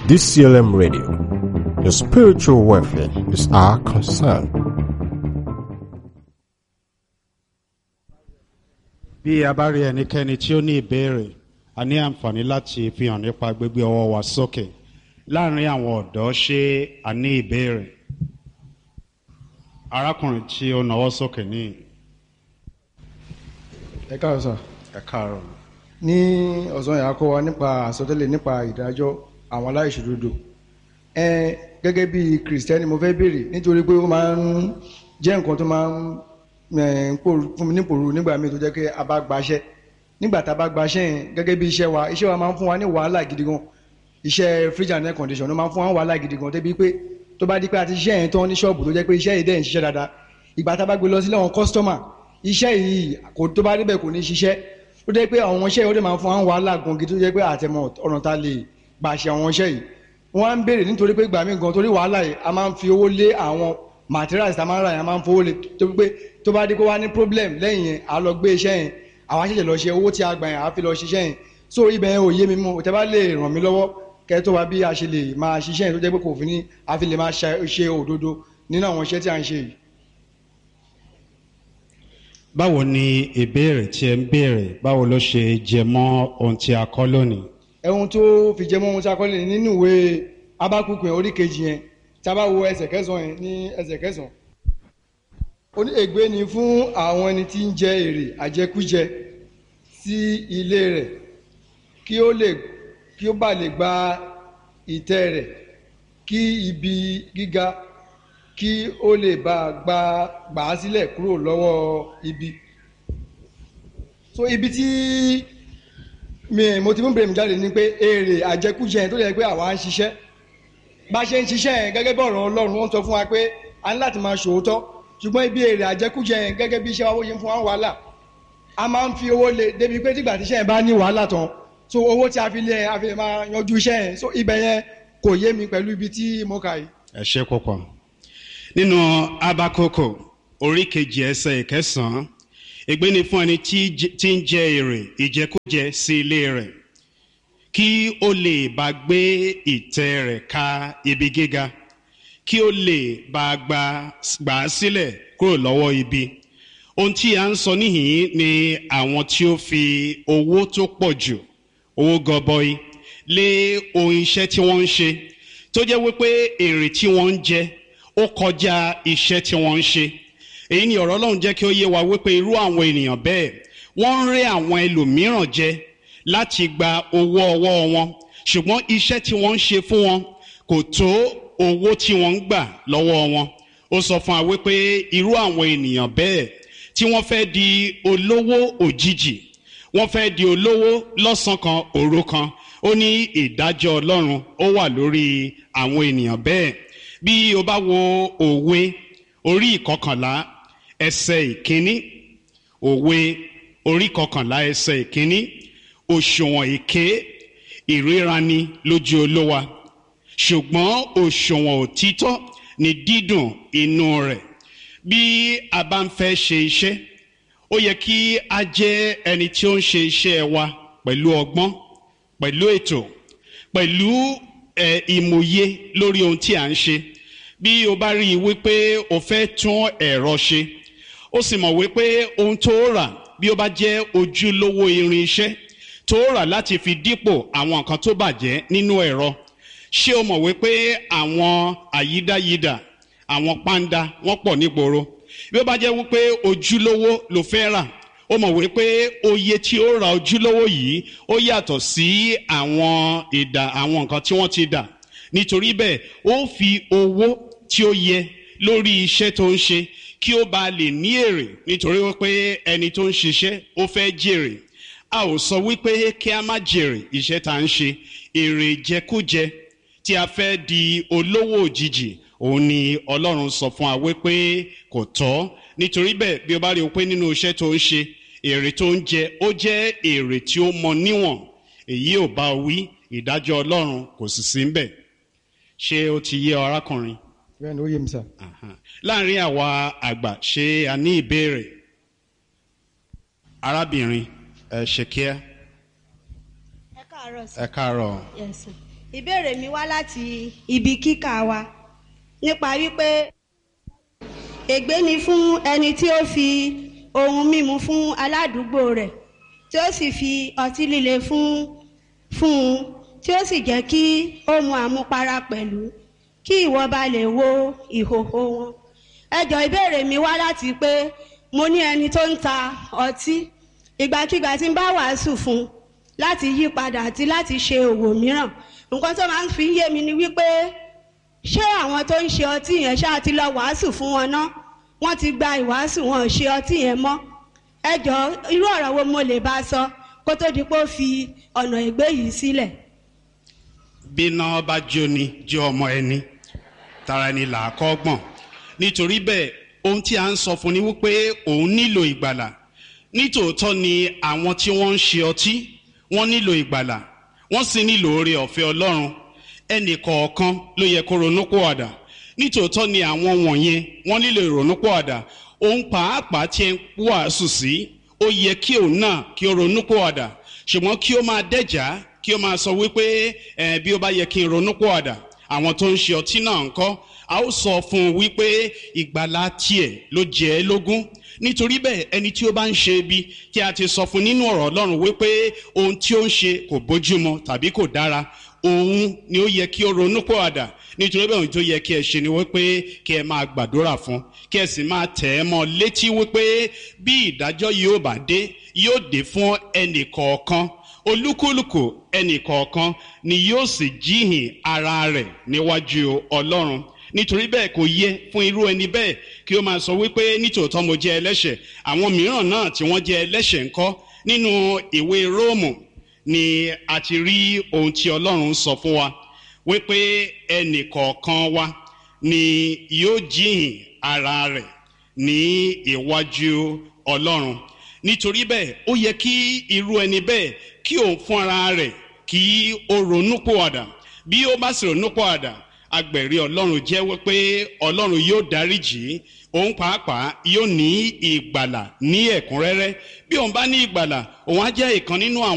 DCLM Radio. Your spiritual welfare is our concern. bí a bá rí ẹnikẹ́ni tí ó ní ìbéèrè a ní àǹfààní láti fi hàn nípa gbígbé ọwọ́ wa sókè láàrin àwọn ọ̀dọ́ ṣé a ní ìbéèrè arákùnrin tí ó nawọ́ sókè ní ẹ káàárọ̀ sà ẹ káàárọ̀ ní ọ̀sán yà á kọ́ wa nípa àsọtẹ́lẹ̀ nípa ìdájọ́ àwọn aláìṣòdodo ẹ gẹ́gẹ́ bí kìrìsìtẹ́nì mo fẹ́ béèrè nítorí pé ó máa ń jẹ́ nǹkan tó máa ń ẹ̀, ń pòrú- fún mi nípòrú nígbà míì tó jẹ́ pé a bá gbaṣẹ́ nígbà tá a bá gbaṣẹ́ yẹn gẹ́gẹ́ bí iṣẹ́ wa iṣẹ́ wa máa ń fún wa ní wàhálà gidi gan iṣẹ́ fridge and air condition ló máa ń fún wa ní wàhálà gidi gan débi pé tó bá di pé a ti ṣiṣẹ́ yẹn tán ní ṣọ́ọ̀bù tó jẹ́ pé iṣẹ́ yìí dẹ̀ ń ṣiṣẹ́ dáadáa ìgbà tá a bá gbé lọ sílé àwọn kọ́sítọ́mà iṣẹ́ yìí kò tó bá débẹ̀ kò ní ṣiṣẹ́ ó jẹ́ pé àwọn iṣẹ́ yìí ó dẹ̀ máa ń fún wa ní wàhálà gan gidi tó jẹ́ pé àtẹ̀mọ̀ ọ̀nà ta lè gbà ṣe àwọn iṣẹ́ yìí wọ́n á ń béèrè nítorí pé gbà mí gan torí wàhálà yìí a máa ń fi owó lé àwọn materials tá a máa ń rà yẹn a máa ń fowó lé tó pé tó bá dé kó wá ní problem lẹ́yìn yẹn a lọ gbé iṣẹ́ yẹn àwa ṣẹ̀ṣẹ̀ lọ ṣe owó tí a gbà yẹn a fi lọ ṣiṣẹ́ yẹn so ibẹ̀ yẹn ò yé mi mú tẹ́ bá lè ràn mí lọ́wọ́ kẹ́ tó wá bí a ṣe lè máa ṣiṣẹ́ yẹn tó jẹ́ pé kò fi ní a fi lè máa ṣe ṣe òdodo nínú àwọn iṣẹ́ tí a ń ṣe yìí. báwo ni ìbéèrè tí ẹ ń béèrè báwo ló ṣe jẹ mọ́ ohun tí a kọ́ lónìí ẹ̀hun tó fi jẹ mọ́ ohun tí a kọ́ lè nínú ìwé abákùkù yẹn orí kejì yẹn tí a bá wo ẹsẹ̀ kẹsàn-án yẹn ní ẹsẹ̀ kẹsàn-án. ó ní ègbé ni fún àwọn ẹni tí ń jẹ èrè àjẹkújẹ sí ilé rẹ̀ kí ó lè kí ó bá lè gba ìtẹ́ rẹ̀ kí ibi gíga kí ó lè bá gba gbà á sílẹ̀ kúrò lọ́wọ́ ibi. so ibi tí mi mo ti mú bèrè mi jáde ni pé èrè àjẹkújẹ yẹn tó yẹ pé àwa ń ṣiṣẹ́ bá a ṣe ń ṣiṣẹ́ yẹn gẹ́gẹ́ bí ọ̀rọ̀ ọlọ́run wọ́n sọ fún wa pé a ní láti máa ṣòótọ́ ṣùgbọ́n ibi èrè àjẹkújẹ yẹn gẹ́gẹ́ bí iṣẹ́ wa ó ṣe ń fún wa wàhálà a máa ń fi owó lé débi pé tígbà tí iṣẹ́ yẹn bá ní wàhálà tán so owó tí a fi lé yẹn a fi lè máa yanjú iṣẹ́ yẹn so ibẹ̀ yẹn kò yé mi pẹ̀lú ibi tí mo kà yìí. ẹ ṣe púpọ̀ nínú abakoko orí kejì ẹsẹ̀ ìkẹsàn-án ègbé ni fún ẹni tí jẹ- tí ń jẹ èrè ìjẹkújẹ sí ilé rẹ̀ kí ó lè bá gbé ìtẹ́ rẹ̀ ka ibi gíga kí ó lè bá gbà gbà á sílẹ̀ kúrò lọ́wọ́ ibi ohun tí a ń sọ níhìn ni àwọn tí ó fi owó tó pọ̀ jù owó gọbọi lé ohun iṣẹ́ tí wọ́n ń ṣe tó jẹ́ wípé èrè tí wọ́n ń jẹ ó kọjá iṣẹ́ tí wọ́n ń ṣe èyí ni ọ̀rọ̀ ọlọ́run jẹ́ kí ó yé wa wípé irú àwọn ènìyàn bẹ́ẹ̀ wọ́n ń rẹ́ àwọn ẹlòmíràn jẹ láti gba owó ọwọ́ wọn ṣùgbọ́n iṣẹ́ tí wọ́n ń ṣe fún wọn kò tó owó tí wọ́n ń gbà lọ́wọ́ wọn ó sọ fún wa wípé irú àwọn ènìyàn bẹ́ẹ̀ tí wọ́n fẹ́ di olówó òjijì wọ́n fẹ́ di olówó lọ́sàn-án kan òru kan ó ní ìdájọ́ ọlọ́run ó wà lórí àwọn ènìyàn bẹ́ẹ̀ bí o bá wo òwe orí ìkọkànlá ẹsẹ̀ ìkíní òwe orí ìkọkànlá ẹsẹ̀ ìkíní òṣùwọ̀n èké ìríraní lójú olówa ṣùgbọ́n òṣùwọ̀n òtítọ́ ni dídùn inú rẹ̀ bí a bá ń fẹ́ ṣe iṣẹ́ ó yẹ kí a jẹ́ ẹni tí ó ń ṣe iṣẹ́ wa pẹ̀lú ọgbọ́n pẹ̀lú ètò pẹ̀lú ẹ̀, ìmòye lórí ohun tí à ń ṣe bí o bá rí i wípé o fẹ́ tún ẹ̀rọ ṣe ó sì mọ̀ wípé ohun tó rà bí ó bá jẹ́ ojúlówó irin iṣẹ́ tó rà láti fi dípò àwọn nǹkan tó bàjẹ́ nínú ẹ̀rọ ṣé o mọ̀ wípé àwọn àyídáyidà àwọn pàǹdà wọ́n pọ̀ nígboro bí ó bá jẹ́ wípé ojúlówó ló fẹ́ rà ó mọ̀ wípé oye tí ó ra ojúlówó yìí ó yàtọ̀ sí àwọn ìdà àwọn nǹkan tí wọ́n ti dà nítorí bẹ́ẹ̀ ó fi owó tí ó yẹ lórí iṣẹ́ tó ń ṣe kí ó bá lè ní èrè nítorí wípé ẹni tó ń ṣiṣẹ́ ó fẹ́ jèrè a ò sọ wípé kí a má jèrè iṣẹ́ tá à ń ṣe èrè jẹkújẹ tí a fẹ́ di olówó òjijì òun ni ọlọ́run sọ fún wa wípé kò tọ́ nítorí bẹ́ẹ̀ bí o bá rí o pé nínú iṣẹ́ tó ń ṣe èrè tó ń jẹ ó jẹ́ èrè tí ó mọ níwọ̀n èyí ò bá wí ìdájọ́ ọlọ́run kò sì sí ń bẹ̀ ṣé ó ti yé ọ arákùnrin bẹ́ẹ̀ ni ó yé mi sà. Aha. láàrin àwa àgbà ṣé a ní ìbéèrè arábìnrin ẹ ṣe kíá ẹ káàárọ̀ sí. ẹ káàárọ̀ yes sir. ìbéèrè mi wá láti ibi kíkà wa nípa wípé ègbé ni fún ẹni tí ó fi ohun mímu fún aládùúgbò rẹ̀ tí ó sì fi ọtí líle fún fún un tí ó sì jẹ́ kí ó mu àmupara pẹ̀lú kí ìwọ bá lè wo ìhòhò wọn. ẹjọ́ ìbéèrè mi wá láti pé mo ní ẹni tó ń ta ọtí ìgbàkigbà tí ń bá wàásù fún un láti yí padà àti láti ṣe òwò mìíràn nǹkan tó máa ń fi yé mi ni wípé ṣé àwọn tó ń ṣe ọtí yẹn ṣáà ti lọ wàásù fún wọn ná wọ́n ti gba ìwàásù wọn ò ṣe ọtí yẹn mọ́ ẹ jọ irú ọ̀rọ̀ wo mo lè bá a sọ kó tó di pé ó fi ọ̀nà ìgbé yìí sílẹ̀. bíná bá jóni jó ọmọ ẹni tara ẹni là á kọ́ gbọ̀n nítorí bẹ́ẹ̀ ohun tí a ń sọ fún ni wípé òun nílò ìgbàlà nítòótọ́ ni àwọn tí wọ́n ń ṣe ọtí wọ́n nílò ìgbàlà wọ́n sì nílò oore ọ̀fẹ́ ọlọ́run ẹnì kọ̀ọ̀kan ló yẹ kó ronúpọ̀àdà nítòótọ́ ni àwọn wọ̀nyẹn wọ́n nílò ìrònúpọ̀àdà òun pàápàá tí ẹ ń wàásù sí ó yẹ kí òun náà kí ó ronúpọ̀àdà ṣùgbọ́n kí ó máa dẹ́jà kí ó máa sọ wípé ẹ bí ó bá yẹ kí n ronúpọ̀àdà àwọn tó ń ṣe ọtí náà ń kọ́ a ó sọ fún un wípé ìgbàlá tiẹ̀ ló jẹ́ ẹ́ lógún nítorí bẹ́ẹ̀ ẹni tí ó bá ń ṣe ibi tí a ti sọ fún nínú ọ̀rọ̀ ọlọ́run wípé ohun tí ó ń ṣe kò bójúmọ tàbí kò dára òun ni ó yẹ kí ó ronú pọ̀ àdà nítorí bẹ́ẹ̀ ohun tó yẹ kí ẹ ṣe ni wípé kí ẹ máa gbàdúrà fún kí ẹ sì máa tẹ̀ ẹ́ mọ́ létí wípé bí ìdájọ́ yóò bá dé yóò dé fún ẹnì kọ̀ọ̀kan olúkúlùkù ẹnì kọ̀ọ̀kan ni yóò sì jíhìn ara rẹ̀ níwájú ọlọ́run nítorí bẹ́ẹ̀ kò yẹ fún irú ẹni bẹ́ẹ̀ kí ó máa sọ wípé nítòótọ́ mo jẹ́ ẹlẹ́ṣẹ̀ àwọn mìíràn náà tí wọ́n jẹ́ ẹlẹ́ṣẹ̀ ńkọ́ nínú ìwé róòmù ni a ti rí ohun tí ọlọ́run sọ fún wa wípé ẹnì kọ̀ọ̀kan wa ni yóò jíhìn ara rẹ̀ ní iwájú ọlọ́run nítorí bẹ́ẹ̀ ó yẹ kí irú ẹni bẹ́ẹ̀ kí òun fún ara rẹ̀ kí ó ronú pòwàdà bí ó bá sì ronú pòwàdà agbẹ̀rí ọlọ́run jẹ́wọ́ pé ọlọ́run yóò dáríjì òun pàápàá yóò ní ìgbàlà ní ẹ̀kúnrẹ́rẹ́ bí òun bá ní ìgbàlà òun á jẹ́ ìkan nínú àwọn.